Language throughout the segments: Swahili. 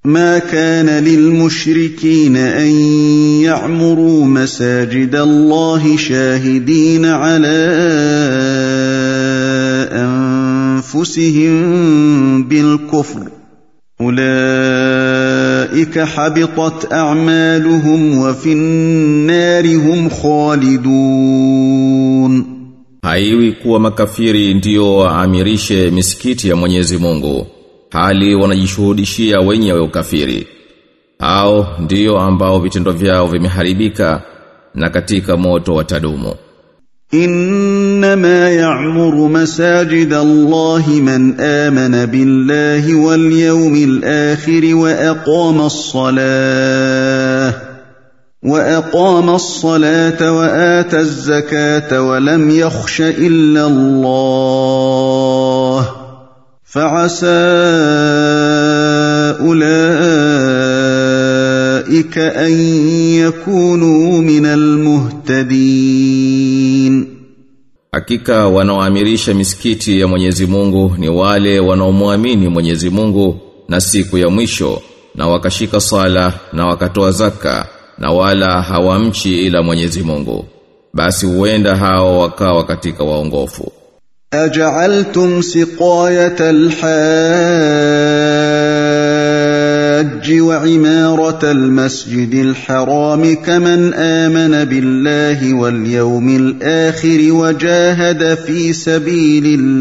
ما كان للمشركين ان يعمروا مساجد الله شاهدين على انفسهم بالكفر اولئك حبطت اعمالهم وفي النار هم خالدون Haiwi kuwa makafiri ndiyo waamirishe misikiti ya Mwenyezi Mungu hali wanajishuhudishia wenyewe ukafiri hao ndiyo ambao vitendo vyao vimeharibika na katika moto watadumu انما يعمر مساجد الله من امن بالله واليوم الاخر واقام الصلاه واقام الصلاه واتى الزكاه ولم يخش الا الله فعسى اولئك ان يكونوا من المهتدين Hakika wanaoamirisha misikiti ya Mwenyezi Mungu ni wale wanaomwamini Mwenyezi Mungu na siku ya mwisho na wakashika sala na wakatoa zaka na wala hawamchi ila Mwenyezi Mungu basi huenda hao wakawa katika waongofu أجعلتم سقاية الحاج وعمارة المسجد الحرام كمن آمن بالله واليوم الآخر وجاهد في سبيل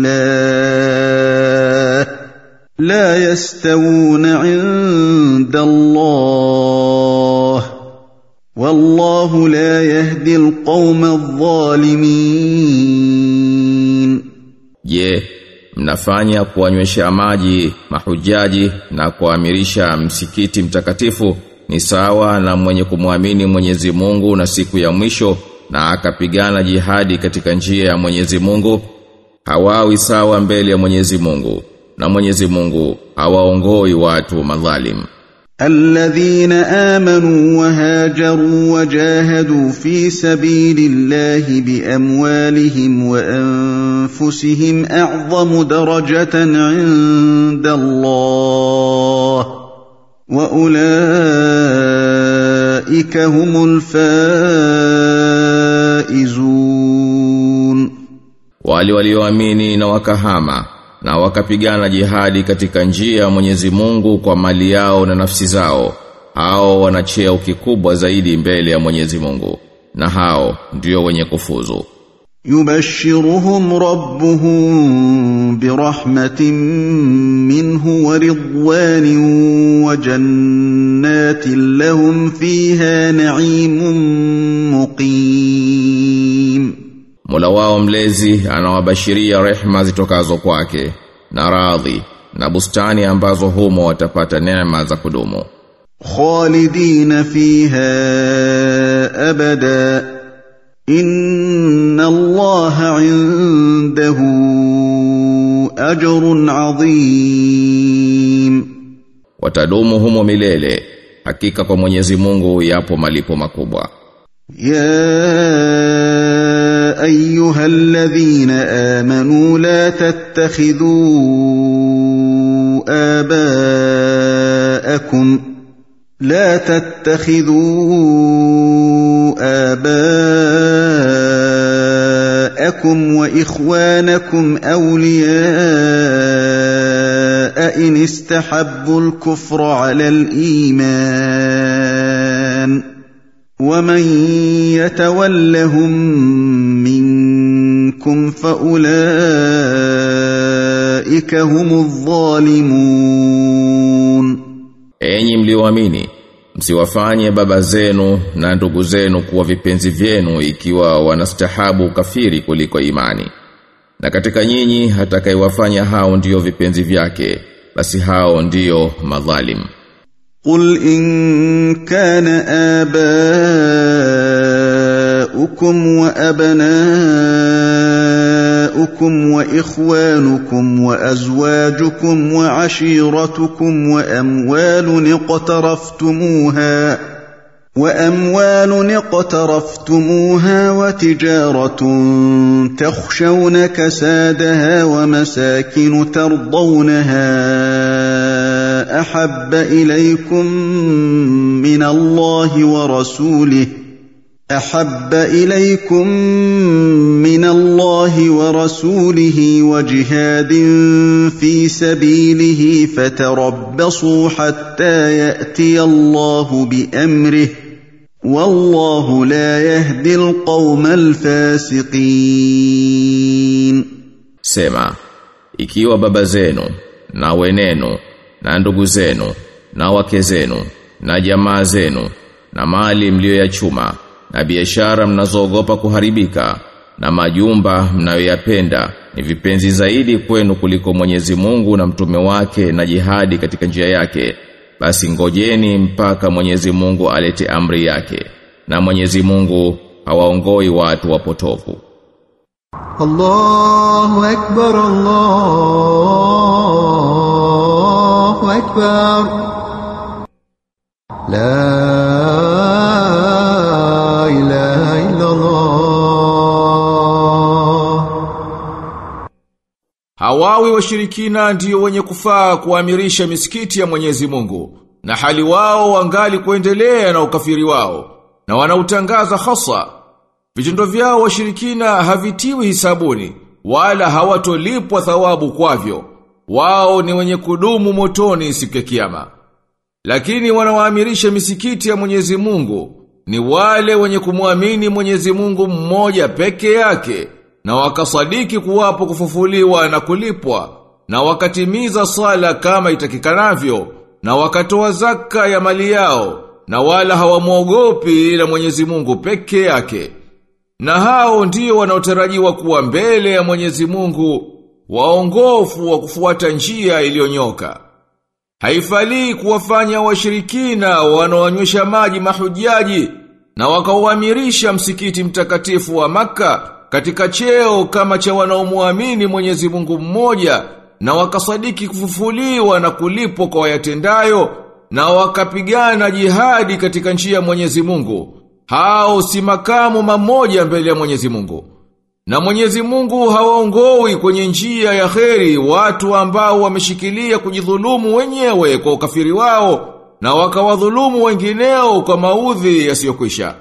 الله لا يستوون عند الله والله لا يهدي القوم الظالمين Je, mnafanya kuwanywesha maji mahujaji na kuamirisha msikiti mtakatifu ni sawa na mwenye kumwamini Mwenyezi Mungu na siku ya mwisho na akapigana jihadi katika njia ya Mwenyezi Mungu hawawi sawa mbele ya Mwenyezi Mungu na Mwenyezi Mungu hawaongoi watu madhalim الذين آمنوا وهاجروا وجاهدوا في سبيل الله بأموالهم وأنفسهم أعظم درجة عند الله وأولئك هم الفائزون wale walioamini na wakahama na wakapigana jihadi katika njia ya Mwenyezi Mungu kwa mali yao na nafsi zao hao wana cheo kikubwa zaidi mbele ya Mwenyezi Mungu na hao ndio wenye kufuzu يبشرهم ربهم برحمة منه ورضوان وجنات لهم فيها نعيم مقيم Mola wao mlezi anawabashiria rehma zitokazo kwake na radhi na bustani ambazo humo watapata neema za kudumu خالدين فيها أبدا إن الله عنده أجر عظيم watadumu humo milele hakika kwa Mwenyezi Mungu yapo malipo makubwa يا ايها الذين امنوا لا تتخذوا اباءكم لا تتخذوا اباءكم واخوانكم اولياء ان استحبوا الكفر على الايمان ومن يتولهم منكم فاولئك هم الظالمون Enyi mlioamini msiwafanye baba zenu na ndugu zenu kuwa vipenzi vyenu ikiwa wanastahabu kafiri kuliko imani na katika nyinyi atakayewafanya hao ndiyo vipenzi vyake basi hao ndiyo madhalim قل ان كان اباؤكم وابناؤكم واخوانكم وازواجكم وعشيرتكم واموال اقترفتموها واموال اقترفتموها وتجاره تخشون كسادها ومساكن ترضونها احب اليكم من الله ورسوله احب اليكم من الله ورسوله وجهاد في سبيله فتربصوا حتى ياتي الله بامره والله لا يهدي القوم الفاسقين Sema, ikiwa baba zenu, na wenenu, na ndugu zenu, na wake zenu, na jamaa zenu, na mali mlioyachuma, na biashara mnazoogopa kuharibika, na majumba mnayoyapenda ni vipenzi zaidi kwenu kuliko Mwenyezi Mungu na mtume wake na jihadi katika njia yake, basi ngojeni mpaka Mwenyezi Mungu alete amri yake, na Mwenyezi Mungu hawaongoi watu wapotofu. الله أكبر الله أكبر لا إله إلا الله Hawawi washirikina ndiyo wenye kufaa kuamirisha misikiti ya Mwenyezi Mungu na hali wao wangali kuendelea na ukafiri wao na wanautangaza hasa vitendo vyao washirikina havitiwi hisabuni wala hawatolipwa thawabu kwavyo wao ni wenye kudumu motoni siku ya kiyama lakini wanawaamirisha misikiti ya Mwenyezi Mungu ni wale wenye kumwamini Mwenyezi Mungu mmoja peke yake na wakasadiki kuwapo kufufuliwa na kulipwa na wakatimiza sala kama itakikanavyo na wakatoa zaka ya mali yao na wala hawamwogopi ila Mwenyezi Mungu peke yake na hao ndio wanaotarajiwa kuwa mbele ya Mwenyezi Mungu waongofu wa kufuata njia iliyonyoka Haifalii kuwafanya washirikina wanaoanywesha maji mahujaji na wakauamirisha msikiti mtakatifu wa maka katika cheo kama cha wanaomuamini Mwenyezi Mungu mmoja na wakasadiki kufufuliwa na kulipwa kwa wayatendayo na wakapigana jihadi katika njia ya Mwenyezi Mungu. Hao si makamu mamoja mbele ya Mwenyezi Mungu. Na Mwenyezi Mungu hawaongoi kwenye njia ya kheri watu ambao wameshikilia kujidhulumu wenyewe kwa ukafiri wao na wakawadhulumu wengineo kwa maudhi yasiyokwisha.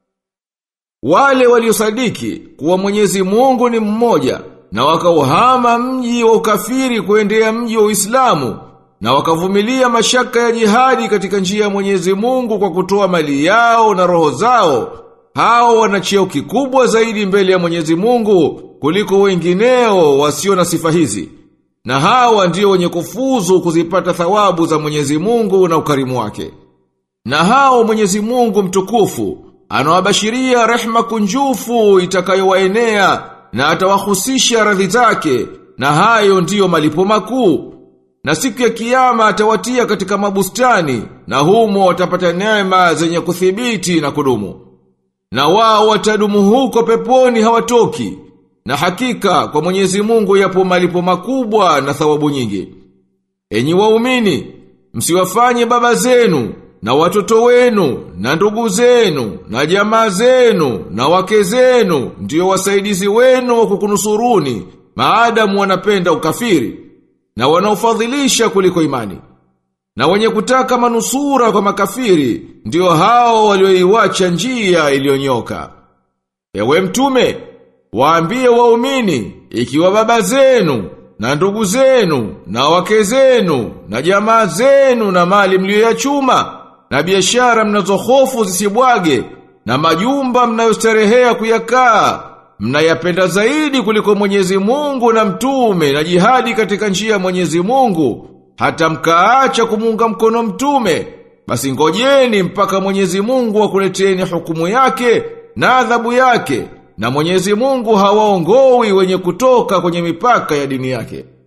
Wale waliosadiki kuwa Mwenyezi Mungu ni mmoja na wakauhama mji wa ukafiri kuendea mji wa Uislamu na wakavumilia mashaka ya jihadi katika njia ya Mwenyezi Mungu kwa kutoa mali yao na roho zao hao wana cheo kikubwa zaidi mbele ya Mwenyezi Mungu kuliko wengineo wasio na sifa hizi. Na hawa ndio wenye kufuzu kuzipata thawabu za Mwenyezi Mungu na ukarimu wake. Na hao Mwenyezi Mungu mtukufu anawabashiria rehma kunjufu itakayowaenea na atawahusisha radhi zake na hayo ndiyo malipo makuu. Na siku ya kiyama atawatia katika mabustani na humo watapata neema zenye kuthibiti na kudumu. Na wao watadumu huko peponi hawatoki. Na hakika kwa Mwenyezi Mungu yapo malipo makubwa na thawabu nyingi. Enyi waumini, msiwafanye baba zenu na watoto wenu na ndugu zenu na jamaa zenu na wake zenu ndio wasaidizi wenu wa kukunusuruni maadamu wanapenda ukafiri na wanaofadhilisha kuliko imani. Na wenye kutaka manusura kwa makafiri ndio hao walioiwacha njia iliyonyoka. Ewe mtume, waambie waumini ikiwa baba zenu na ndugu zenu na wake zenu na jamaa zenu na mali mlioyachuma na biashara mnazohofu zisibwage na majumba mnayostarehea kuyakaa mnayapenda zaidi kuliko Mwenyezi Mungu na mtume na jihadi katika njia ya Mwenyezi Mungu hata mkaacha kumunga mkono mtume basi ngojeni mpaka Mwenyezi Mungu akuleteni hukumu yake na adhabu yake na Mwenyezi Mungu hawaongoi wenye kutoka kwenye mipaka ya dini yake